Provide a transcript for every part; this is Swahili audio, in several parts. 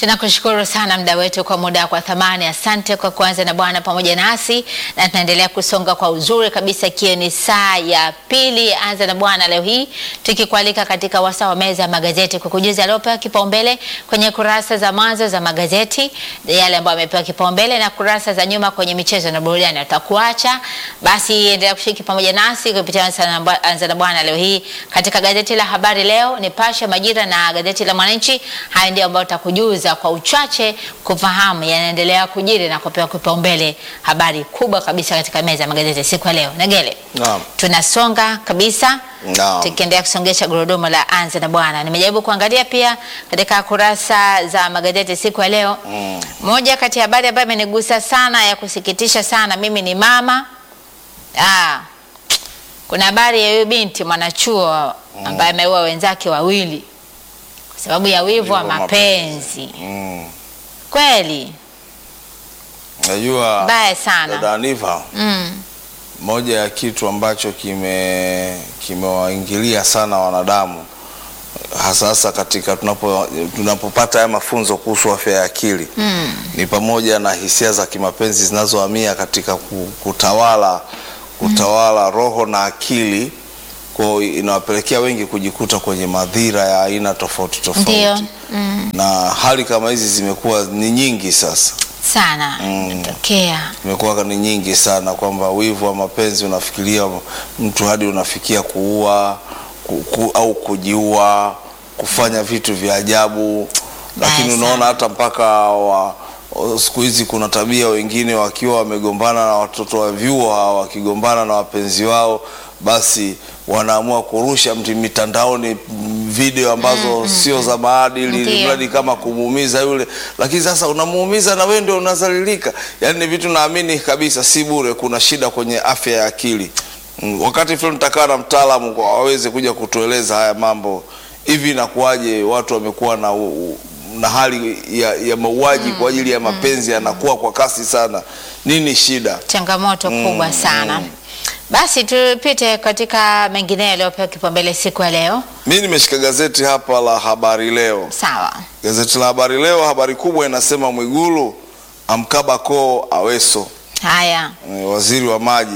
Tunakushukuru sana mda wetu kwa muda kwa thamani. Asante kwa kuanza na Bwana pamoja nasi, na tunaendelea kusonga kwa uzuri kabisa, ikiwa ni saa ya pili anza na Bwana leo hii, tukikualika katika wasaa wa meza ya magazeti kukujuza yaliyopewa kipaumbele kwenye kurasa za mwanzo za magazeti, yale ambayo yamepewa kipaumbele na kurasa za nyuma kwenye michezo na burudani. Tutakuacha basi, endelea kushiriki pamoja nasi kupitia anza na Bwana leo hii katika gazeti la Habari Leo, Nipashe, Majira na gazeti la Mwananchi. Haya ndio ambayo tutakujuza kwa uchache kufahamu yanaendelea kujiri na kupewa kipaumbele, habari kubwa kabisa katika meza ya magazeti siku ya leo. Negele, Naam. tunasonga kabisa Naam. tukiendelea kusongesha gurudumu la anza na bwana. Nimejaribu kuangalia pia katika kurasa za magazeti siku ya leo Mm. moja kati ya habari ambayo imenigusa sana ya kusikitisha sana, mimi ni mama ah, kuna habari ya huyu binti mwanachuo ambaye ameua wenzake wawili kwa sababu ya wivu wa Wivu wa mapenzi. Mm. Kweli Najua mbaya sana dada Aniva, mm. moja ya kitu ambacho kime kimewaingilia sana wanadamu hasa hasa katika tunapo tunapopata haya mafunzo kuhusu afya ya akili Mm. ni pamoja na hisia za kimapenzi zinazohamia katika ku- kutawala kutawala roho na akili kwa hiyo inawapelekea wengi kujikuta kwenye madhira ya aina tofauti Ndio tofauti mm. na hali kama hizi zimekuwa ni nyingi sasa sana Mm. tokea imekuwa ni nyingi sana kwamba wivu wa mapenzi unafikiria mtu hadi unafikia kuua ku, ku, au kujiua kufanya vitu vya ajabu lakini Baya unaona sana. hata mpaka wa siku hizi kuna tabia wengine wakiwa wamegombana na watoto wa vyuo hawa wakigombana na wapenzi wao basi wanaamua kurusha mti mitandaoni mm, video ambazo sio za maadili Ndio. mradi kama kumuumiza yule, lakini sasa unamuumiza na wewe ndio unazalilika. Yaani ni vitu naamini kabisa si bure, kuna shida kwenye afya ya akili. Mm, Wakati fulani nitakaa na mtaalamu kwa aweze kuja kutueleza haya mambo, hivi inakuwaje watu wamekuwa na u- u- na hali ya, ya mauaji kwa ajili ya mapenzi yanakuwa kwa kasi sana. Nini shida? changamoto Mm, kubwa sana mm. basi tupite katika mengineyo yaliyopewa kipaumbele siku ya leo Mi nimeshika gazeti hapa la Habari Leo. sawa Gazeti la Habari Leo, habari kubwa inasema Mwigulu amkaba koo Aweso. haya Eh, waziri wa maji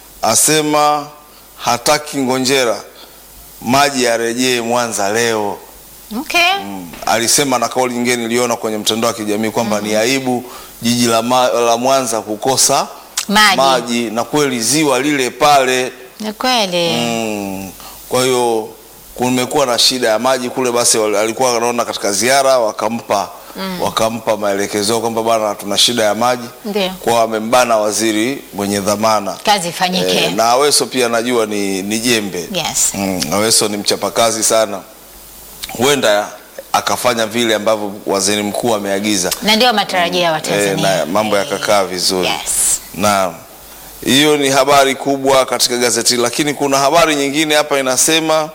asema hataki Ngonjera, maji yarejee Mwanza leo. okay. Mm. Alisema na kauli nyingine niliona kwenye mtandao wa kijamii kwamba ni aibu jiji la, ma, la Mwanza kukosa maji, maji na kweli ziwa lile pale ni kweli Mm. Kwa hiyo kumekuwa na shida ya maji kule, basi wal- alikuwa anaona katika ziara wakampa wakampa maelekezo kwamba bwana, tuna shida ya maji, ndio kwa amembana waziri mwenye dhamana kazi ifanyike e, na Aweso pia najua ni, ni jembe yes mm, Aweso ni mchapakazi sana, huenda akafanya vile ambavyo waziri mkuu ameagiza na ndio matarajio ya e, Watanzania na mambo Eh, yakakaa vizuri yes Naam, hiyo ni habari kubwa katika gazeti, lakini kuna habari nyingine hapa inasema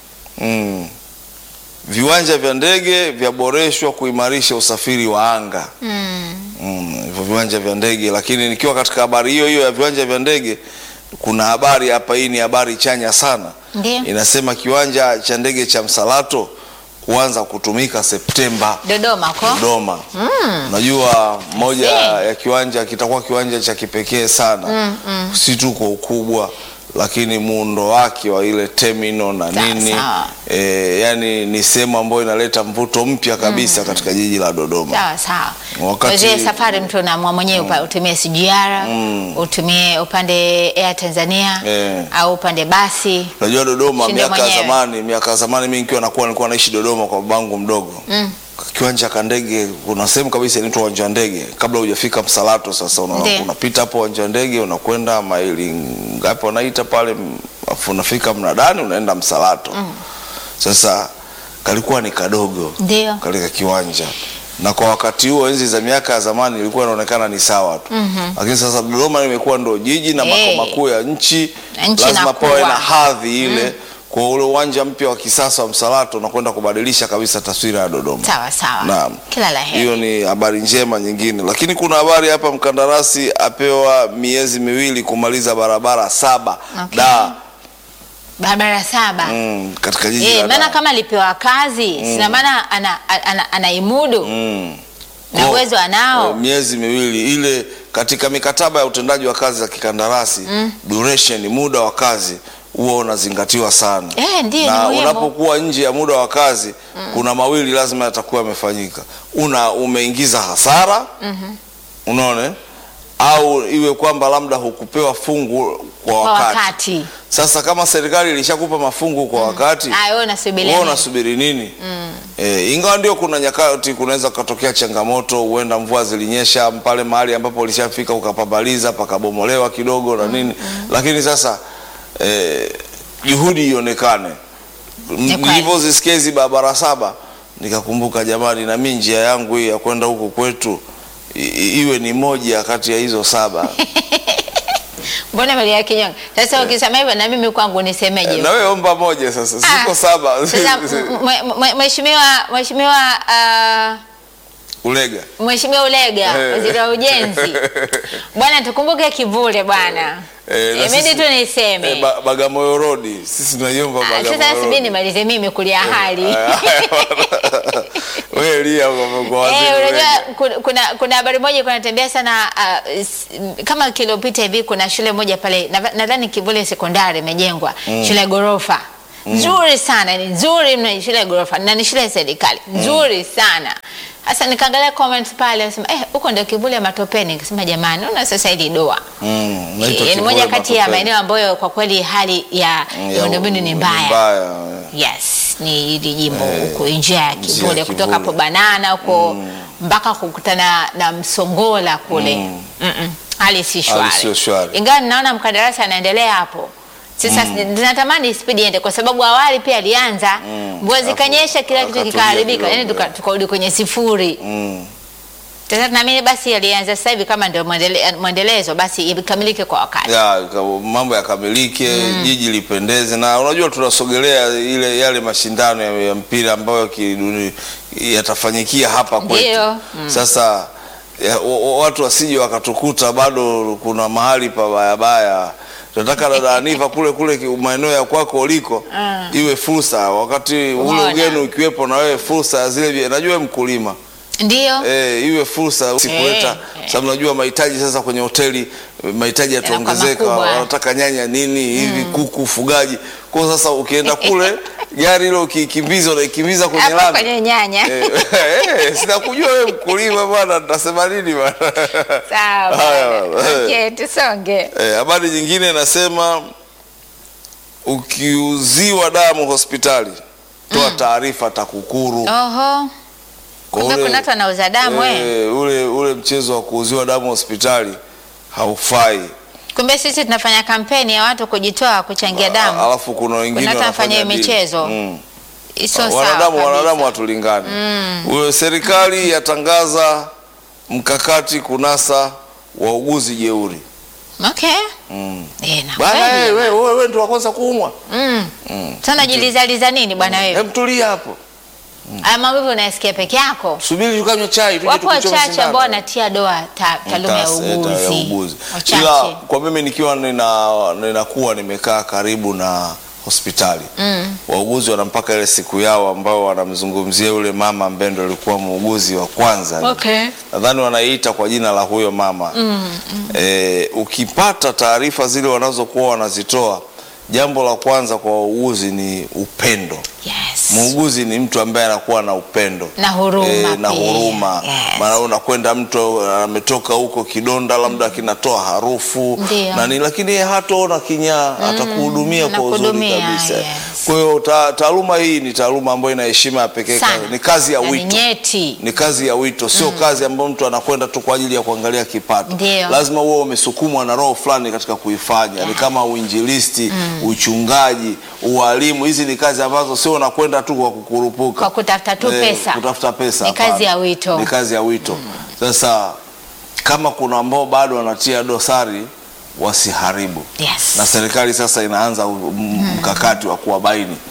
mm, viwanja vya ndege vyaboreshwa kuimarisha usafiri wa anga. mm. Mm, hivyo viwanja vya ndege, lakini nikiwa katika habari hiyo hiyo ya viwanja vya ndege, kuna habari hapa, hii ni habari chanya sana, ndio inasema kiwanja cha ndege cha Msalato kuanza kutumika Septemba. Dodoma ko Dodoma. Unajua moja ya kiwanja kitakuwa kiwanja cha kipekee sana si tu kwa ukubwa lakini muundo wake wa ile terminal na Sawa, nini sawa. e, yani ni sehemu ambayo inaleta mvuto mpya kabisa katika jiji la Dodoma. sawa sawa Wakati- Kwa zile safari mtu unaamua mwenyewe upa- utumie SGR utumie upande Air Tanzania Eh. au upande basi Unajua Dodoma Shinde miaka ya mwenyewe. zamani, miaka ya zamani mimi nikiwa nakuwa nilikuwa naishi Dodoma kwa babangu mdogo. Mm. Kiwanja ka ndege kuna sehemu kabisa inaitwa uwanja wa ndege kabla hujafika Msalato. Sasa una- Ndiyo. unapita hapo uwanja wa ndege unakwenda maili ngapi wanaita pale, m- afu unafika mnadani unaenda Msalato. Sasa kalikuwa ni kadogo ndio katika kiwanja na kwa wakati huo enzi za miaka ya zamani ilikuwa inaonekana ni sawa tu lakini sasa Dodoma imekuwa ndo jiji na Hey. makao makuu ya nchi, Nchi lazima inakuwa. pawe na hadhi ile kwa ule uwanja mpya wa kisasa wa Msalato unakwenda kubadilisha kabisa taswira ya Dodoma. sawa sawa Naam. kila la heri Hiyo ni habari njema nyingine, lakini kuna habari hapa, mkandarasi apewa miezi miwili kumaliza barabara saba Okay. da barabara saba mm, katika jiji Eh, la maana Dar. kama alipewa kazi sina maana ana, ana, anaimudu mm. na Kwa- uwezo eh, anao miezi miwili ile katika mikataba ya utendaji wa kazi za kikandarasi duration muda wa kazi huwa unazingatiwa sana Eh, ndiyo, ni na muhimu. unapokuwa nje ya muda wa kazi kuna mawili lazima yatakuwa yamefanyika una umeingiza hasara unaona eh? au iwe kwamba labda hukupewa fungu kwa kwa wakati, wakati sasa kama serikali ilishakupa mafungu kwa wakati Ah, wewe unasubiria wewe nini? unasubiri nini eh, ingawa ndio kuna nyakati kunaweza kutokea changamoto huenda mvua zilinyesha pale mahali ambapo ulishafika ukapabaliza pakabomolewa kidogo na nini lakini sasa eh, juhudi ionekane kweli. nilivyozisikia hizi barabara saba nikakumbuka jamani na mimi njia yangu hii ya kwenda huku kwetu i- i- iwe ni moja kati ya hizo saba mbona Maria Kinyonga sasa ukisema hivyo na mimi kwangu nisemeje na wewe omba moja sasa siko Ah, saba sasa m- m- m- mheshimiwa mheshimiwa ah, ulega Mheshimiwa Ulega, Eh. waziri wa ujenzi, bwana, tukumbuke kivule bwana. Eh, na Imedi sisi- tu niseme Eh, ba- Bagamoyo Road sisi tunaiomba Ah, Bagamoyo sasa Road. sibi nimalize mimi kulia hali Wewe lia kwa kwa waziri Eh, unajua Ulega. ku- kuna kuna habari moja ilikuwa inatembea sana ah, s- m- kama kilopita hivi, kuna shule moja pale na- nadhani Kivule sekondari imejengwa shule ya ghorofa nzuri sana, ni nzuri mno, ni shule ya ghorofa na ni shule ya serikali nzuri sana. Sasa nikaangalia comments pale, nasema eh, huko ndio Kivule matopeni. Nikasema jamani, una sasa hili doa Mm, naitwa Eh, ni moja Kivule kati ya Matopeni. maeneo ambayo kwa kweli hali ya Mm, miundombinu ni mbaya. mbaya. Yes, ni hili jimbo Eh, huko nje ya nje ya Kivule, kutoka Kivule. hapo Banana huko mpaka kukutana na Msongola kule Mm-mm. hali si Hali sio shwari, shwari. ingawa ninaona mkandarasi anaendelea hapo. Sasa tunatamani spidi iende, kwa sababu awali pia alianza mvua Alafu zikanyesha, kila kitu akatulia kikaharibika, yani kidogo, tuka- tukarudi kwenye sifuri. Mm. Sasa tunaamini basi alianza sasa hivi kama ndio mwendele- mwendelezo, basi ikamilike kwa wakati. Ya, ka- mambo yakamilike jiji lipendeze na unajua tunasogelea ile yale mashindano ya, ya mpira ambayo kiduni yatafanyikia hapa kwetu Ndio. sasa ya, wa- wa- watu wasije wakatukuta bado kuna mahali pa bayabaya tunataka dada Aniva kule kule ki- maeneo ya kwako uliko Mm. iwe fursa wakati ule Umeona. ugeni ukiwepo na wewe fursa ya zile vi- najua wewe mkulima Ndio. Eh, iwe fursa sikuleta Eh, sababu najua mahitaji sasa kwenye hoteli eh, mahitaji yataongezeka, makubwa. wanataka nyanya nini hivi kuku ufugaji. Kwa hiyo sasa ukienda kule gari hilo ukikimbiza unaikimbiza kwenye Hapo lami kwenye nyanya. eh, eh, sitakujua wewe mkulima bwana, nitasema nini bwana. Sawa. Haya, bwana. eh. Okay, tusonge. Eh, habari nyingine inasema ukiuziwa damu hospitali toa taarifa TAKUKURU. Oho. Kwa Kumbe ule- kuna watu wanauza damu eh. Eh, ule ule mchezo wa kuuziwa damu hospitali haufai. Kumbe sisi tunafanya kampeni ya watu kujitoa kuchangia A- damu. Alafu kuna wengine Kuna watu wanafanya wanafanya hiyo deal. michezo. Mm. Sio sawa. wanadamu kabisa. wanadamu hatulingani. Ule serikali yatangaza mkakati kunasa wauguzi jeuri. Okay. Mm. Eh, na Bana kweli. wewe wewe wewe ndio wa kwanza kuumwa. Mm. Mm. Sana jilizaliza nini bwana wewe? Hem tulia hapo. Haya mambo hivyo unayasikia peke yako. Subiri tukanywe chai tuje Wapo tukuchome wachache sindano. ambao wanatia doa ta- taaluma ya Mtasa- eh, ta- ya uuguzi. uuguzi. Wachache. Ila kwa mimi nikiwa nina ninakuwa nimekaa karibu na hospitali Mm. wauguzi wana mpaka ile siku yao ambao wanamzungumzia yule mama ambaye ndo alikuwa muuguzi wa kwanza Okay. nadhani wanaiita kwa jina la huyo mama Mm. mm. e, ukipata taarifa zile wanazokuwa wanazitoa jambo la kwanza kwa wauguzi ni upendo Yes. muuguzi ni mtu ambaye anakuwa na upendo Na huruma Eh, na pia. huruma Yes. maana unakwenda mtu ametoka huko kidonda labda kinatoa harufu Ndio. na nini lakini yeye hataona kinyaa atakuhudumia kwa uzuri anakuhudumia, kabisa yes. kwa hiyo ta, taaluma hii ni taaluma ambayo ina heshima ya pekee Sana. ni kazi ya Na ni wito nyeti. ni kazi ya wito sio kazi ambayo mtu anakwenda tu kwa ajili ya kuangalia kipato Ndio. lazima uwe umesukumwa na roho fulani katika kuifanya ni kama uinjilisti uchungaji ualimu hizi ni kazi ambazo sio unakwenda tu kwa kukurupuka Kwa kutafuta tu Eh, pesa. kutafuta pesa Ni kazi hapana. ya wito. ni kazi ya wito sasa kama kuna ambao bado wanatia dosari wasiharibu Yes. na serikali sasa inaanza u- m- mkakati wa kuwabaini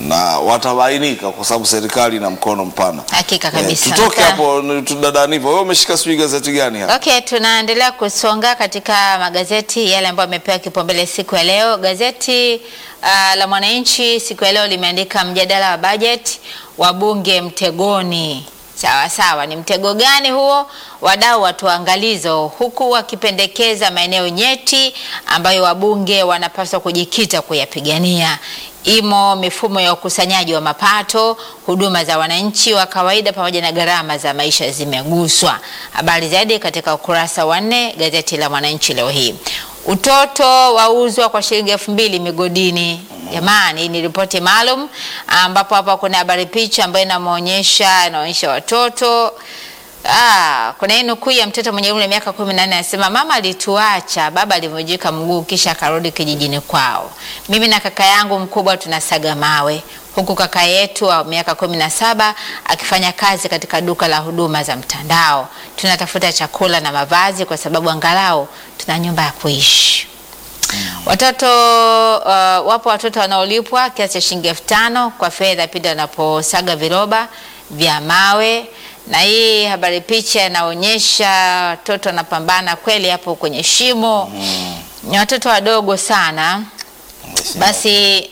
na watabainika kwa sababu serikali ina mkono mpana. Hakika Eh, kabisa. tutoke Sasa- hapo ni- tudadanivo. Wewe umeshika sijui gazeti gani hapa? Okay, tunaendelea kusonga katika magazeti yale ambayo yamepewa kipaumbele siku ya leo. Gazeti uh, la Mwananchi siku ya leo limeandika mjadala wa bajeti wabunge mtegoni. Sawa sawa, ni mtego gani huo? Wadau watoa angalizo, huku wakipendekeza maeneo nyeti ambayo wabunge wanapaswa kujikita kuyapigania. Imo mifumo ya ukusanyaji wa mapato, huduma za wananchi wa kawaida pamoja na gharama za maisha zimeguswa. Habari zaidi katika ukurasa wa nne gazeti la Mwananchi leo hii. Utoto wauzwa kwa shilingi elfu mbili migodini. Jamani, hii ni ripoti maalum ambapo hapa kuna habari picha ambayo inamwonyesha inaonyesha watoto Ah, kuna hii nukuu ya mtoto mwenye umri wa miaka kumi na nne anasema mama alituacha, baba alivunjika mguu kisha akarudi kijijini kwao. Mimi na kaka yangu mkubwa tunasaga mawe, huku kaka yetu wa miaka kumi na saba akifanya kazi katika duka la huduma za mtandao. Tunatafuta chakula na mavazi kwa sababu angalau tuna nyumba ya kuishi. Watoto uh, wapo watoto wanaolipwa kiasi cha shilingi elfu tano kwa fedha pindi wanaposaga viroba vya mawe, na hii habari picha inaonyesha watoto wanapambana kweli hapo kwenye shimo. Ni watoto wadogo sana. Basi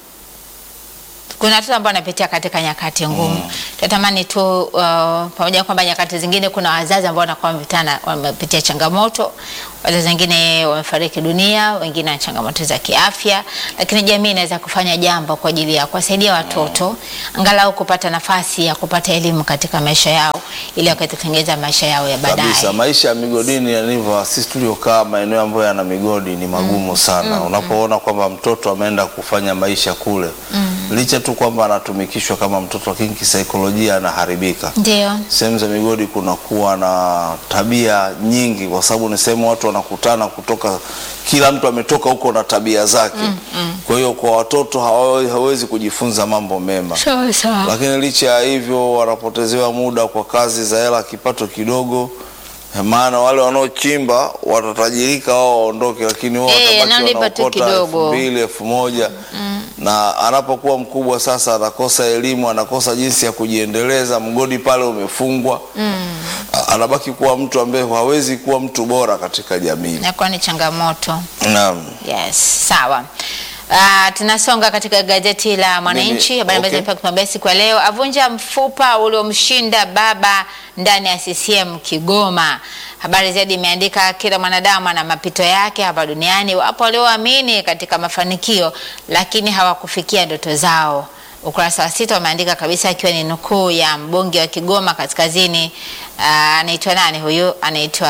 kuna watoto ambao wanapitia katika nyakati ngumu. Tunatamani tu uh, pamoja na kwamba nyakati zingine kuna wazazi ambao wanakuwa wamepitana wamepitia changamoto, wazazi wengine wamefariki dunia, wengine wana changamoto za kiafya, lakini jamii inaweza kufanya jambo kwa ajili ya kuwasaidia watoto angalau kupata nafasi ya kupata elimu katika maisha yao ili wakatengeneza maisha yao ya baadaye. kabisa maisha ya migodini yalivyo, sisi tuliokaa maeneo ambayo yana migodi ni magumu sana. Unapoona kwamba mtoto ameenda kufanya maisha kule, licha tu kwamba anatumikishwa kama mtoto, lakini kisaikolojia anaharibika. Ndio. Sehemu za migodi kunakuwa na tabia nyingi, kwa sababu ni sehemu watu wanakutana kutoka, kila mtu ametoka huko na tabia zake. Kwa hiyo kwa watoto hawa- hawezi kujifunza mambo mema Sawa sawa. lakini licha ya hivyo wanapotezewa muda kwa kazi za hela kipato kidogo, maana wale wanaochimba watatajirika wao waondoke, lakini wao Eh, watabaki analipa tu wanaokota kidogo. elfu mbili elfu moja na anapokuwa mkubwa sasa anakosa elimu, anakosa jinsi ya kujiendeleza, mgodi pale umefungwa A- anabaki kuwa mtu ambaye hawezi kuwa mtu bora katika jamii. Inakuwa ni changamoto. Naam. Yes, sawa. Uh, tunasonga katika gazeti la Mwananchi, Mimi- habari ambazo okay. zimepewa kipaumbele siku ya leo. Avunja mfupa uliomshinda baba ndani ya CCM Kigoma. Habari zaidi imeandika kila mwanadamu ana mapito yake hapa duniani. Wapo walioamini katika mafanikio lakini hawakufikia ndoto zao. Ukurasa wa sita wameandika kabisa, akiwa ni nukuu ya mbunge wa Kigoma Kaskazini. Uh, anaitwa nani huyu? Anaitwa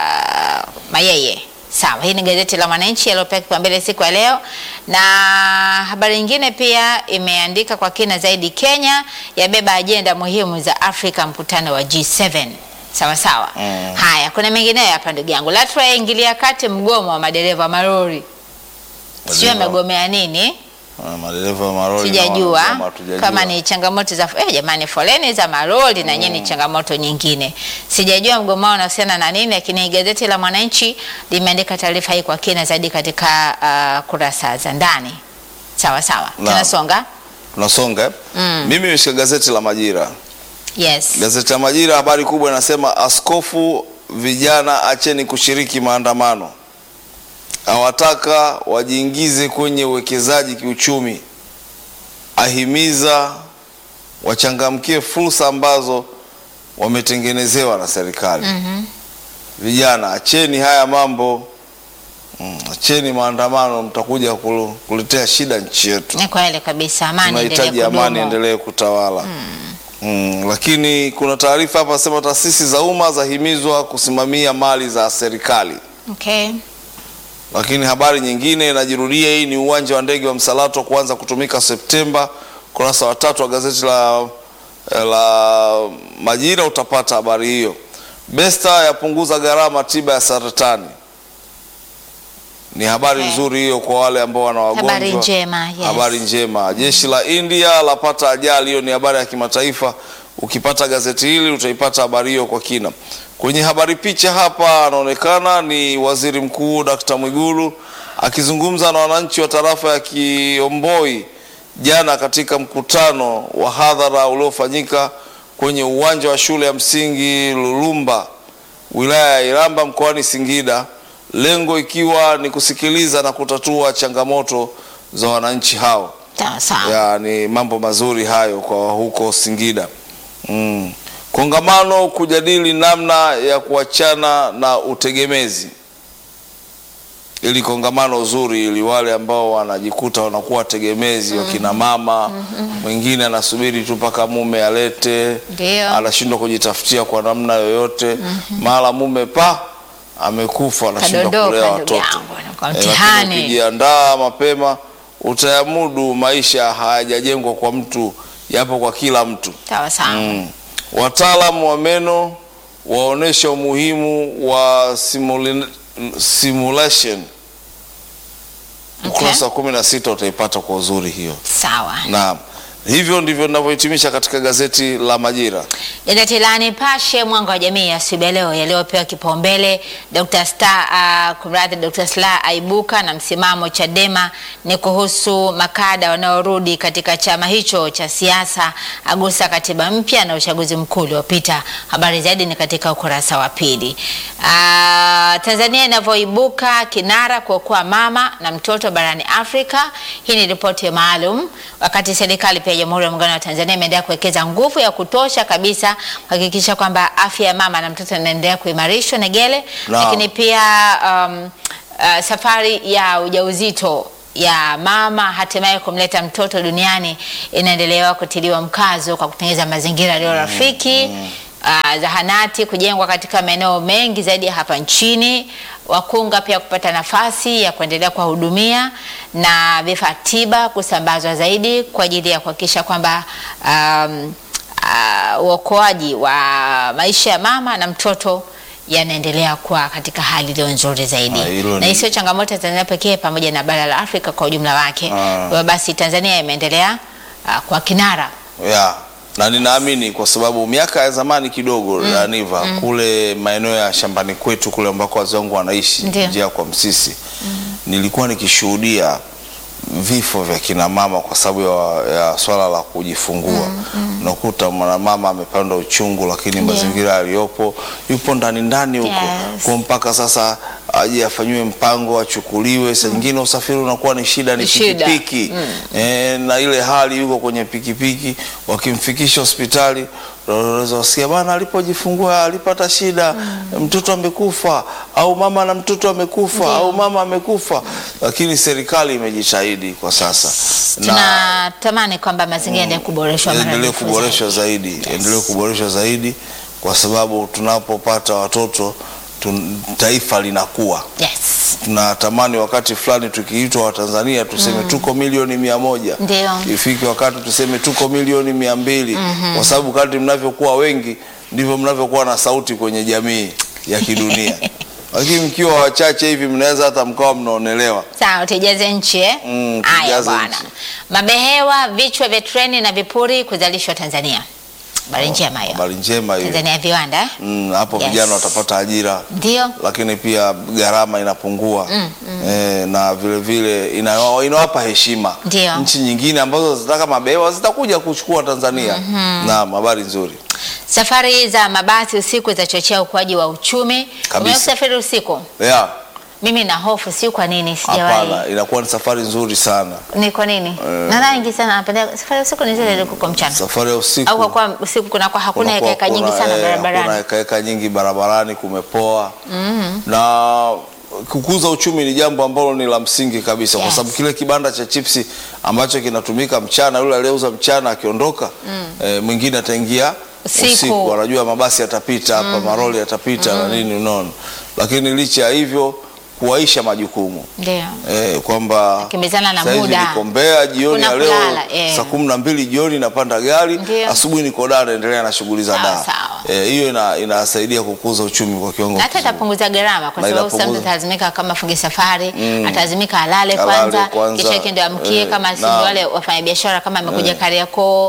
Mayeye. Sawa, hii ni gazeti la Mwananchi yaliyopewa kipaumbele siku ya leo, na habari nyingine pia imeandika kwa kina zaidi, Kenya yabeba ajenda muhimu za Afrika, mkutano wa G7. Sawa sawa. Mm. Haya, kuna mengineyo hapa ndugu yangu. LATRA yaingilia kati mgomo wa madereva malori, sio Madereva- amegomea nini? Ah, madereva wa malori na Sijajua wanasema hatujajua. kama ni changamoto za eh, jamani, foleni za malori na yenyewe ni changamoto nyingine. Sijajua mgomo wao unahusiana na nini, lakini gazeti la Mwananchi limeandika taarifa hii kwa kina zaidi katika uh, kurasa za ndani. Sawa sawa, Naam. tunasonga. tunasonga eh? Mimi nimeshika gazeti la Majira. Yes. Gazeti la Majira, habari kubwa inasema askofu, vijana acheni kushiriki maandamano, awataka wajiingize kwenye uwekezaji kiuchumi, ahimiza wachangamkie fursa ambazo wametengenezewa na serikali. Vijana acheni haya mambo mm, acheni maandamano, mtakuja kulu- kuletea shida nchi yetu. Ni kweli kabisa, amani Tunahitaji endelee amani kudumu. endelee kutawala. Mm, lakini kuna taarifa hapa sema taasisi za umma zahimizwa kusimamia mali za serikali. Okay. Lakini habari nyingine inajirudia, hii ni uwanja wa ndege wa Msalato kuanza kutumika Septemba. Kurasa wa tatu wa gazeti la, la Majira utapata habari hiyo. Besta yapunguza gharama tiba ya saratani. Ni habari Okay. nzuri hiyo kwa wale ambao wana wagonjwa. Habari njema, yes. Habari njema. Jeshi la India lapata ajali, hiyo ni habari ya kimataifa. Ukipata gazeti hili utaipata habari hiyo kwa kina. Kwenye habari picha hapa anaonekana ni Waziri Mkuu Dr. Mwigulu akizungumza na wananchi wa tarafa ya Kiomboi jana katika mkutano wa hadhara uliofanyika kwenye uwanja wa shule ya msingi Lulumba wilaya ya Iramba mkoani Singida, lengo ikiwa ni kusikiliza na kutatua changamoto za wananchi hao. Sawa sawa. Ya, ni mambo mazuri hayo kwa huko Singida. Mm. Kongamano kujadili namna ya kuachana na utegemezi. Ili kongamano zuri ili wale ambao wanajikuta wanakuwa tegemezi wakina mama, mwingine anasubiri tu mpaka mume alete, Ndio. anashindwa kujitafutia kwa namna yoyote, mara mume pa amekufa, anashindwa Kadondoka, kulea ndugu watoto. yangu, anakuwa Eh, lakini mtihani. ukijiandaa mapema utayamudu. Maisha hayajajengwa kwa mtu, yapo kwa kila mtu. Sawa sawa. Mm. Wataalamu wa meno waonesha umuhimu wa simuli- simulation. Ukurasa wa kumi na sita utaipata kwa uzuri hiyo. Sawa. Naam, hivyo ndivyo ninavyohitimisha katika gazeti la Majira. Gazeti la Nipashe mwanga wa jamii asubuhi ya leo yaliyopewa kipaumbele Dr. Star uh, kumradhi Dr. Slaa aibuka na msimamo Chadema ni kuhusu makada wanaorudi katika chama hicho cha siasa, agusa katiba mpya na uchaguzi mkuu uliopita. Habari zaidi ni katika ukurasa wa pili. Uh, Tanzania inavyoibuka kinara kuokoa mama na mtoto barani Afrika. Hii ni ripoti maalum, wakati serikali pia ya Jamhuri ya Muungano wa Tanzania imeendelea kuwekeza nguvu ya kutosha kabisa kuhakikisha kwamba afya ya mama na mtoto inaendelea kuimarishwa Negele, Naam. lakini pia um, uh, safari ya ujauzito ya mama hatimaye kumleta mtoto duniani inaendelewa kutiliwa mkazo kwa kutengeneza mazingira yaliyo rafiki uh, zahanati kujengwa katika maeneo mengi zaidi ya hapa nchini, wakunga pia kupata nafasi ya kuendelea kuwahudumia na vifaa tiba kusambazwa zaidi kwa ajili ya kuhakikisha kwamba um, uh, uokoaji wa maisha ya mama na mtoto yanaendelea kuwa katika hali iliyo nzuri zaidi, Ah, hilo na ni- isiyo changamoto ya Tanzania pekee, pamoja na bara la Afrika kwa ujumla wake. Ah. Hivyo basi Tanzania imeendelea uh, kwa kinara ya na ninaamini kwa sababu miaka ya zamani kidogo mm. Niva kule maeneo ya shambani kwetu kule ambako wazee wangu wanaishi Ndio. njia kwa Msisi nilikuwa nikishuhudia vifo vya kina mama kwa sababu ya, ya swala la kujifungua. Unakuta mwanamama amepanda uchungu, lakini Ndio. mazingira yaliyopo yupo ndani ndani huko Yes. kwa mpaka sasa aje afanyiwe mpango achukuliwe. Saa nyingine usafiri unakuwa ni shida, ni Ni shida. pikipiki e, na ile hali yuko kwenye pikipiki, wakimfikisha hospitali unaweza wasikia bana, alipojifungua alipata shida, mtoto amekufa, au mama na mtoto amekufa, au mama amekufa. Lakini serikali imejitahidi kwa sasa na tunatamani kwamba mazingira yaendelee kuboreshwa mara endelee elfu kuboreshwa zaidi. zaidi, endelee kuboreshwa zaidi, kwa sababu tunapopata watoto tun, taifa linakuwa Yes. tunatamani wakati fulani tukiitwa Watanzania tuseme tuko milioni mia moja Ndio. ifike wakati tuseme tuko milioni mia mbili kwa sababu kadri mnavyokuwa wengi ndivyo mnavyokuwa na sauti kwenye jamii ya kidunia lakini mkiwa wachache hivi mnaweza hata mkawa mnaonelewa Sawa, tuijaze nchi eh? Mm, Haya tuijaze bwana. nchi. Mabehewa, vichwa vya treni na vipuri kuzalishwa Tanzania. Habari njema hiyo. habari njema hiyo Tanzania ya viwanda eh? Mm, hapo Yes. vijana watapata ajira Ndio. lakini pia gharama inapungua Eh, na vile vile ina- inawapa heshima Ndio. nchi nyingine ambazo zinataka mabehewa zitakuja kuchukua Tanzania. Naam, habari nzuri. Safari za mabasi usiku zitachochea ukuaji wa uchumi. Kabisa. Umewahi kusafiri usiku? Yeah, Mimi na hofu, si kwa nini hapana, sijawahi. inakuwa ni safari nzuri sana. Ni kwa nini? Na wengi sana napenda safari usiku ni zile kuliko mchana. Safari ya usiku Au kwa kuwa usiku kunakuwa hakuna kunakuwa heka nyingi kuna, sana eh, hakuna barabarani. hekaheka nyingi barabarani, kumepoa na kukuza uchumi ni jambo ambalo ni la msingi kabisa, kwa Yes. sababu kile kibanda cha chipsi ambacho kinatumika mchana, yule aliyeuza mchana akiondoka, eh, mwingine ataingia Usiku. usiku, anajua mabasi yatapita hapa, maroli yatapita na nini, unaona. Lakini licha ya hivyo kuwaisha majukumu Ndio. eh, kwamba Kimbizana na sasa hivi muda. niko Mbeya jioni ya Hakuna leo kulala, eh. saa kumi na mbili jioni napanda gari, Ndio. asubuhi niko Dar naendelea na shughuli za Sawa, Dar. sawa. Eh, hiyo ina, inasaidia kukuza uchumi kwa kiwango hata kizuri. itapunguza gharama kwa Na sababu sasa mtu inapunguza. atalazimika kama funge safari atalazimika alale Alale kwanza, kwanza, kisha yake ndio amkie eh, kama si na- wale wafanyabiashara kama amekuja Kariakoo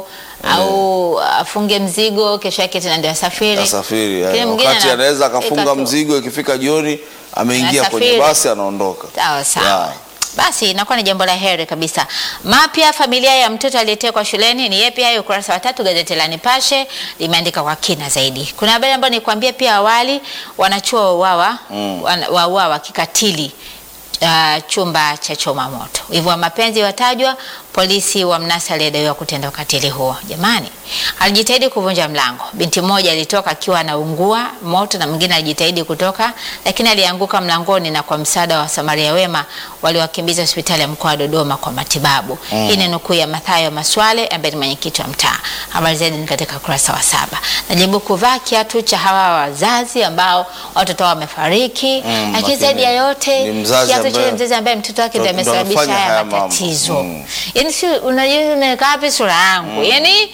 au afunge mzigo, kesho yake tena ndio asafiri. Asafiri Kile eh, mwingine wakati ana- anaweza akafunga eka tu. mzigo, ikifika jioni ameingia Anasafiri. kwenye basi anaondoka. Sawa sawa. Yeah. Basi inakuwa ni jambo la heri kabisa. Mapya familia ya mtoto aliyetekwa shuleni ni yepi? Hayo ukurasa wa tatu gazeti la Nipashe limeandika kwa kina zaidi. Kuna habari ambayo nikuambia pia awali, wanachuo wauawa Mm. wana- wauawa kikatili uh, chumba cha choma moto. Wivu wa mapenzi watajwa, polisi wa mnasa aliyedaiwa kutenda ukatili huo. Jamani, alijitahidi kuvunja mlango. Binti mmoja alitoka akiwa anaungua moto na mwingine alijitahidi kutoka, lakini alianguka mlangoni na kwa msaada wa Samaria wema waliwakimbiza hospitali ya mkoa wa Dodoma kwa matibabu. Hii ni nukuu ya Mathayo Maswale ambaye ni mwenyekiti wa mtaa. Habari zaidi ni katika kurasa wa saba. Najaribu kuvaa kiatu cha hawa wazazi ambao watoto wao wamefariki, Mm, lakini lakini zaidi ya yote ni mzazi kiatu cha ambaye- mzazi ambaye mtoto wake ndiye ndo- ndo amesababisha anafanya haya haya mambo. matatizo. Mm. Yaani si unajua nimekaa wapi sura yangu? Yaani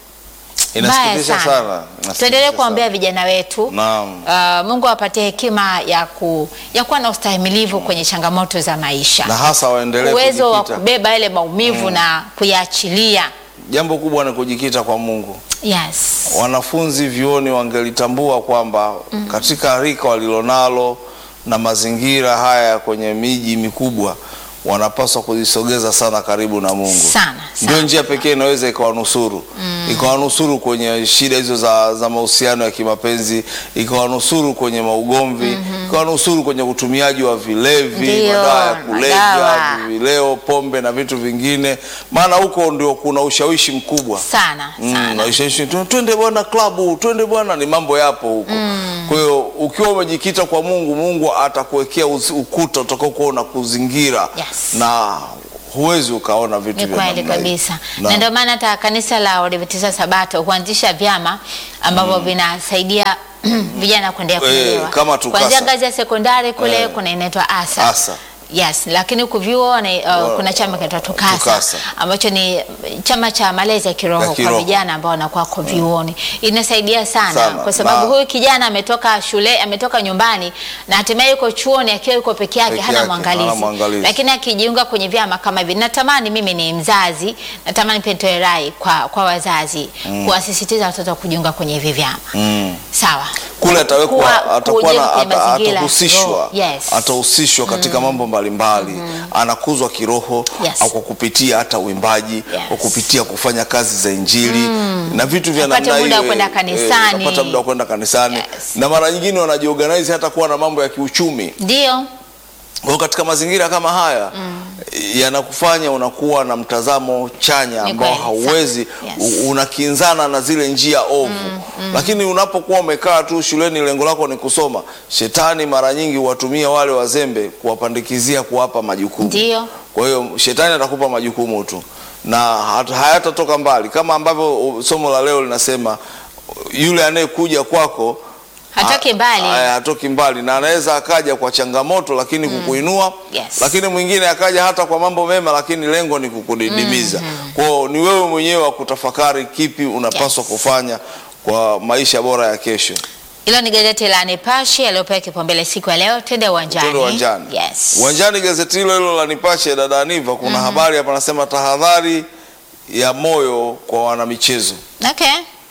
mbaya Inasikitisha sana. sana. Inasikitisha Tuendelee sana. kuombea vijana wetu. Naam. Uh, Mungu awapatie hekima ya ku, ya kuwa na ustahimilivu kwenye changamoto za maisha. na hasa waendelee Uwezo wa kujikita. kubeba yale maumivu na kuyaachilia. Jambo kubwa ni kujikita kwa Mungu. Yes. Wanafunzi vyuoni wangelitambua kwamba katika rika walilonalo na mazingira haya kwenye miji mikubwa wanapaswa kujisogeza sana karibu na Mungu. Sana, Ndio sana. njia pekee inaweza ikawanusuru ikawanusuru kwenye shida hizo za, za mahusiano ya kimapenzi, ikawanusuru kwenye maugomvi, ikawanusuru kwenye utumiaji wa vilevi, Ndio, madawa ya kulevya, madawa. vileo, pombe na vitu vingine, maana huko ndio kuna ushawishi mkubwa Sana, Mm, sana. na ushawishi tu, twende bwana klabu, twende bwana, ni mambo yapo huko. Kwa hiyo ukiwa umejikita kwa Mungu, Mungu atakuwekea uzi- ukuta utakaokuwa unakuzingira Yes. na huwezi ukaona vitu Ni vya kweli namna hii. kabisa, Na- na ndio maana hata kanisa la Waadventista Sabato huanzisha vyama ambavyo vinasaidia vijana kuendelea Eh, kuelewa kama TUCASA. kuanzia ngazi ya sekondari kule Eh. kuna inaitwa ASA. Asa. Yes, lakini huku vyuo ni, uh, Wa- kuna chama kinaitwa TUCASA, TUCASA. ambacho ni chama cha malezi ya kiroho kwa kiroho. vijana ambao wanakuwa kwa vyuoni. Inasaidia sana, Sana. kwa sababu Na- huyu kijana ametoka shule, ametoka nyumbani na hatimaye yuko chuoni akiwa yuko peke yake, Peke hana yake, hana mwangalizi. mwangalizi. Lakini akijiunga kwenye vyama kama hivi, natamani mimi ni mzazi, natamani pia nitoe rai kwa, kwa wazazi kuwasisitiza watoto kujiunga kwenye hivi vyama. Mm. Sawa. kule atawekwa Kuwa- atakuwa kujenga na kwenye ata- mazingira atahusishwa roho. Yes. atahusishwa katika mambo mbalimbali anakuzwa kiroho Yes. au kwa kupitia hata uimbaji Yes. kwa kupitia kufanya kazi za injili na vitu vya Apate namna muda wa hiyo, kwenda eh, kanisani. eh, apata muda wa kwenda kanisani Yes. na mara nyingine wanajiorganize hata kuwa na mambo ya kiuchumi Ndio. kwa hiyo katika mazingira kama haya yanakufanya unakuwa na mtazamo chanya Ni ambao kweli, hauwezi sana. Yes. u- unakinzana na zile njia ovu lakini unapokuwa umekaa tu shuleni lengo lako ni kusoma shetani mara nyingi huwatumia wale wazembe kuwapandikizia kuwapa majukumu Ndio. kwa hiyo shetani atakupa majukumu tu na hat- hayatatoka mbali kama ambavyo uh, somo la leo linasema yule anayekuja kwako Hatoki ha- mbali. haya, hatoki mbali na anaweza akaja kwa changamoto lakini kukuinua Yes. lakini mwingine akaja hata kwa mambo mema lakini lengo ni kukudidimiza kwao ni wewe mwenyewe wa kutafakari kipi unapaswa Yes. kufanya kwa maisha bora ya kesho Hilo ni gazeti la Nipashe yaliyopewa kipaumbele siku ya leo. Twende uwanjani. Twende uwanjani. Yes. Uwanjani, gazeti hilo hilo la Nipashe, dada Aniva, kuna habari hapa nasema tahadhari ya moyo kwa wanamichezo, Okay.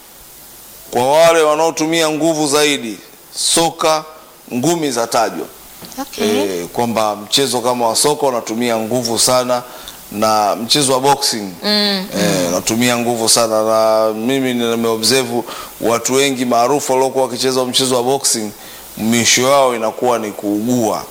kwa wale wanaotumia nguvu zaidi, soka, ngumi za tajwa Okay. e, kwamba mchezo kama wa soka unatumia nguvu sana na mchezo wa boxing mm, e, unatumia nguvu sana na mimi nimeobserve watu wengi maarufu waliokuwa wakicheza mchezo wa boxing misho yao inakuwa ni kuugua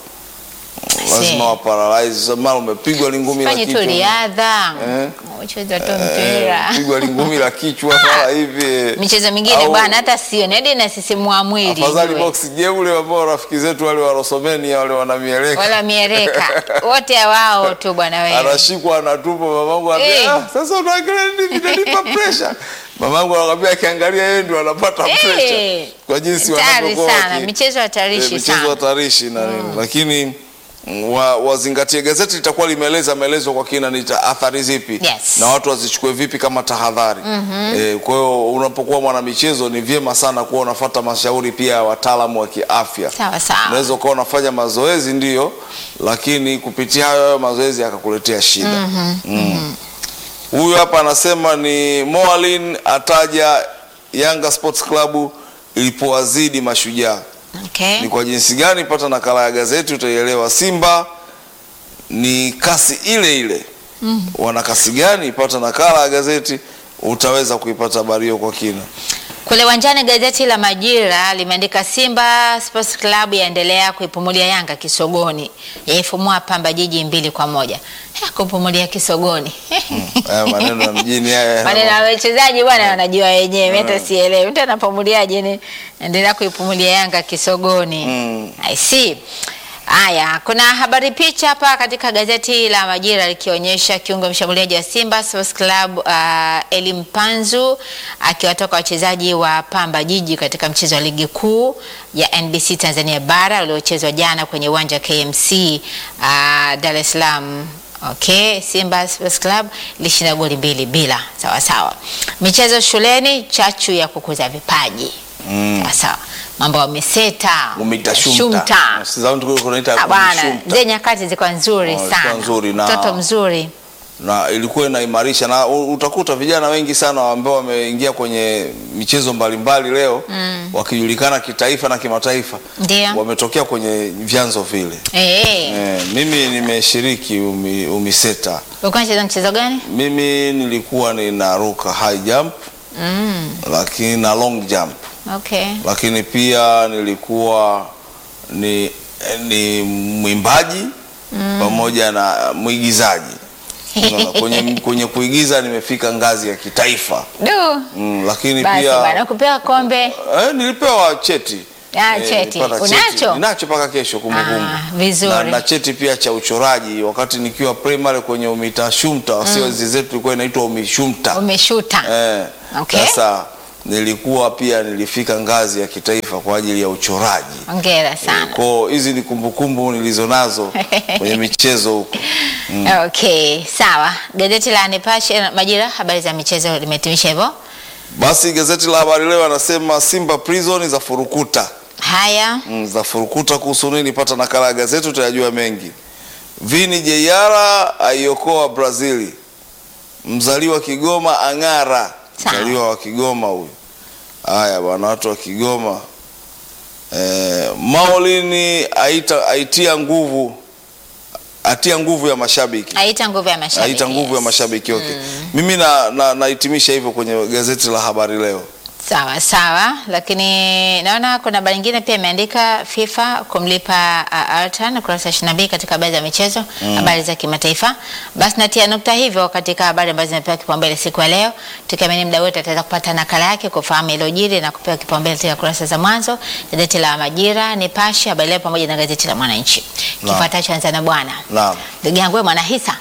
lazima wa paralyze mara umepigwa lingumi la Fanye tu kichwa riadha. Eh. Ucheze tu Eh, mpira. pigwa lingumi la kichwa mara hivi Michezo mingine Au- bwana hata sioni hadi inasisimua mwili. afadhali ujue. box je ule ambao rafiki zetu wale wa Rosomenia wale wanamieleka Wala miereka. Wote wao tu bwana wewe. anashikwa anatupwa, mamangu anambia Eh. ah, sasa unaangalia nini vinanipa pressure. Mamangu anakwambia akiangalia yeye ndio anapata Eh. pressure kwa jinsi Hatari wanavyokuwa sana. waki- Michezo eh, hatarishi michezo sana. hatarishi na nini, lakini mm, wa, wazingatie gazeti litakuwa limeeleza maelezo kwa kina ni ta- athari zipi Yes. na watu wazichukue vipi kama tahadhari eh, kwa hiyo unapokuwa mwanamichezo ni vyema sana kuwa unafuata mashauri pia ya wataalamu wa kiafya Sawa sawa. unaweza ukawa unafanya mazoezi ndio, lakini kupitia hayo hayo mazoezi yakakuletea shida. Mm. Huyu hapa anasema ni Moalin ataja Yanga Sports Club ilipowazidi Mashujaa. Okay. Ni kwa jinsi gani? Pata nakala ya gazeti utaielewa. Simba ni kasi ile ile. Wana kasi gani? Pata nakala ya gazeti, utaweza kuipata habari hiyo kwa kina. Kule uwanjani gazeti la Majira limeandika Simba Sports Club yaendelea kuipumulia Yanga kisogoni, yaifumua Pamba Jiji mbili kwa moja. Eh, kupumulia kisogoni Haya maneno ya mjini haya. maneno ya wachezaji bwana wanajua wenyewe, hata sielewi mtu anapumuliaje. Ni endelea kuipumulia Yanga kisogoni. Mm. I see. Haya, kuna habari picha hapa katika gazeti la Majira likionyesha kiungo mshambuliaji wa Simba Sports Club uh, Elim Panzu akiwatoka wachezaji wa Pamba Jiji katika mchezo wa ligi kuu ya NBC Tanzania Bara uliochezwa jana kwenye uwanja wa KMC uh, Dar es Salaam. Okay, Simba Sports Club ilishinda goli mbili bila. Sawa sawa. Michezo shuleni, chachu ya kukuza vipaji. Mm. Sawa sawa. Mambo wameseta. Umita shumta. shumta. Sidhani tuko kunaita Ah, bwana, shumta. zile nyakati zilikuwa nzuri Oh, zilikuwa sana. nzuri na- Mtoto mzuri. na ilikuwa inaimarisha na u- utakuta vijana wengi sana ambao wameingia kwenye michezo mbalimbali leo wakijulikana kitaifa na kimataifa Ndio. wametokea kwenye vyanzo vile. Eh. Eh, mimi nimeshiriki umi, umiseta. Ulikuwa unacheza mchezo gani? Mimi nilikuwa ninaruka high jump Mm. lakini na long jump, Okay. lakini pia nilikuwa ni, ni mwimbaji pamoja na mwigizaji. Unaona, kwenye, kwenye kuigiza nimefika ngazi ya kitaifa Du. mm, lakini Basi pia bwana, kupewa kombe. eh, nilipewa cheti Ah, Eh, cheti. nilipata Unacho? Ninacho mpaka kesho kumbukumbu. Ah, vizuri. Na, na cheti pia cha uchoraji wakati nikiwa primary kwenye umita shumta, sio hizi zetu ilikuwa inaitwa umishumta. Umeshuta. Eh, Okay. Sasa nilikuwa pia nilifika ngazi ya kitaifa kwa ajili ya uchoraji. Hongera sana. Kwa hizi ni kumbukumbu nilizonazo kwenye michezo huko. Okay, sawa. Gazeti la Nipashe Majira, habari za michezo limetimisha hivyo. Basi gazeti la Habari Leo anasema Simba Prison za furukuta. Haya. Mm, za furukuta kuhusu nini? Pata nakala ya gazeti utayajua mengi. Vini Jeyara aiokoa Brazili, mzaliwa Kigoma ang'ara. Sawa. Mzaliwa wa Kigoma huyu. Haya bwana, watu wa Kigoma. Eh, Maulini aita, aitia nguvu atia nguvu ya mashabiki Aita nguvu ya mashabiki. aita nguvu ya yes. mashabiki okay. Mimi na, na, nahitimisha hivyo kwenye gazeti la Habari Leo. Sawa sawa, lakini naona kuna habari nyingine pia imeandika FIFA kumlipa uh, Altan ukurasa 22 katika habari za michezo, habari za kimataifa. Basi natia nukta hivyo katika habari ambazo zimepewa kipaumbele siku ya leo, tukiamini muda wote ataweza kupata nakala yake kufahamu iliyojiri na kupewa kipaumbele katika kurasa za mwanzo, gazeti la Majira, Nipashe, Habari Leo pamoja na gazeti la Mwananchi. Naam. Kifuatacho anza na bwana Naam. ndugu yangu, wewe mwana hisa,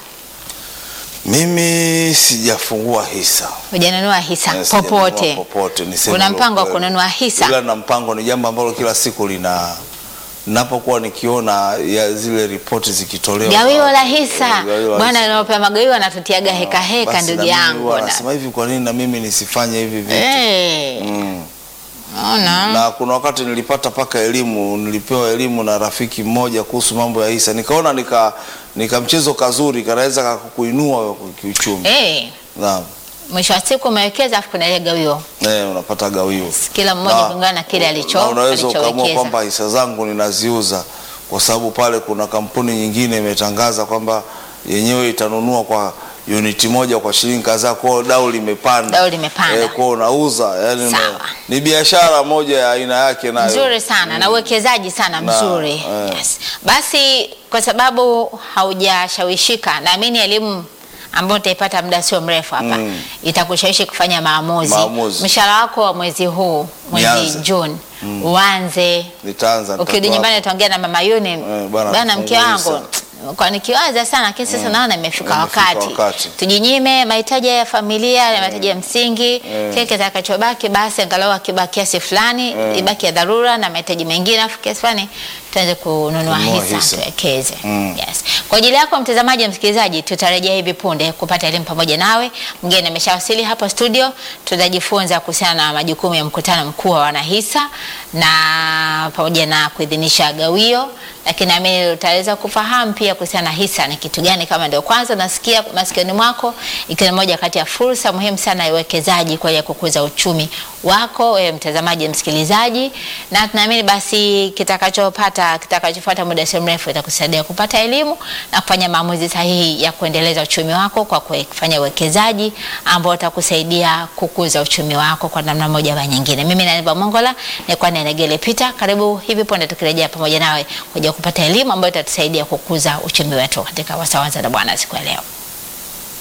Mimi sijafungua hisa hujanunua hisa Eh, sijanunua popote? popote, niseme Una ule mpango wa ukweli. kununua hisa? Ila na mpango ni jambo ambalo kila siku lina napokuwa nikiona ya zile ripoti zikitolewa Gawio la Eh, hisa gawio la bwana, hisa. anaopewa magawio anatutiaga heka heka, Basi ndugu na mimi yangu. huwa na- nasema hivi, kwa nini na mimi nisifanye hivi vitu? Eh, Mm. ona. Na kuna wakati nilipata paka elimu, nilipewa elimu na rafiki mmoja kuhusu mambo ya hisa, nikaona nika nika mchezo kazuri kanaweza kakuinua kiuchumi. Eh, Naam. mwisho wa siku umewekeza afu kuna ile gawio, Eh, unapata gawio. kila mmoja Na- kulingana na kile alicho na unaweza ukaamua alichowekeza. kwamba hisa zangu ninaziuza kwa sababu pale kuna kampuni nyingine imetangaza kwamba yenyewe itanunua kwa uniti moja kwa shilingi kadhaa, kwao dau limepanda, Dau limepanda. kwao unauza, yani Sawa. una- ni biashara moja ya aina yake nayo Nzuri sana na uwekezaji sana Na, mzuri. eh. Yes. Basi kwa sababu haujashawishika, naamini elimu ambayo utaipata muda sio mrefu hapa Mm. itakushawishi kufanya maamuzi. Maamuzi. Mshahara wako wa mwezi huu mwezi Nianze. Juni uanze Nitaanza ukirudi nitatoa nyumbani hapo. utaongea na mama Yuni, Eh, bwana, bwana mke tufungua wangu kwa nikiwaza sana lakini sasa naona imefika Imefika wakati. wakati. tujinyime mahitaji ya familia na mahitaji ya msingi kile kitakachobaki basi angalau akiba kiasi fulani ibaki ya dharura na mahitaji mengine afu kiasi fulani tuanze kununua Kununua hisa hisa. tuwekeze Mm. yes. kwa ajili yako mtazamaji msikilizaji tutarejea hivi punde kupata elimu pamoja nawe mgeni ameshawasili hapa studio tutajifunza kuhusiana na majukumu ya mkutano mkuu wa wanahisa na pamoja na kuidhinisha gawio lakini naamini utaweza kufahamu pia kuambia kuhusiana na hisa ni kitu gani, kama ndio kwanza nasikia masikioni mwako, ikiwa ni moja kati ya fursa muhimu sana ya uwekezaji kwa ajili ya kukuza uchumi wako wewe mtazamaji, msikilizaji, na tunaamini basi kitakachopata kitakachofuata muda si mrefu itakusaidia kupata elimu na kufanya maamuzi sahihi ya kuendeleza uchumi wako kwa kufanya uwekezaji ambao utakusaidia kukuza uchumi wako kwa namna moja au nyingine. Mimi na Neba Mongola nilikuwa ni Negele Peter, karibu hivi punde tukirejea pamoja nawe kuja kupata elimu ambayo itatusaidia kukuza uchumi wetu katika wasawaza na Bwana siku ya leo.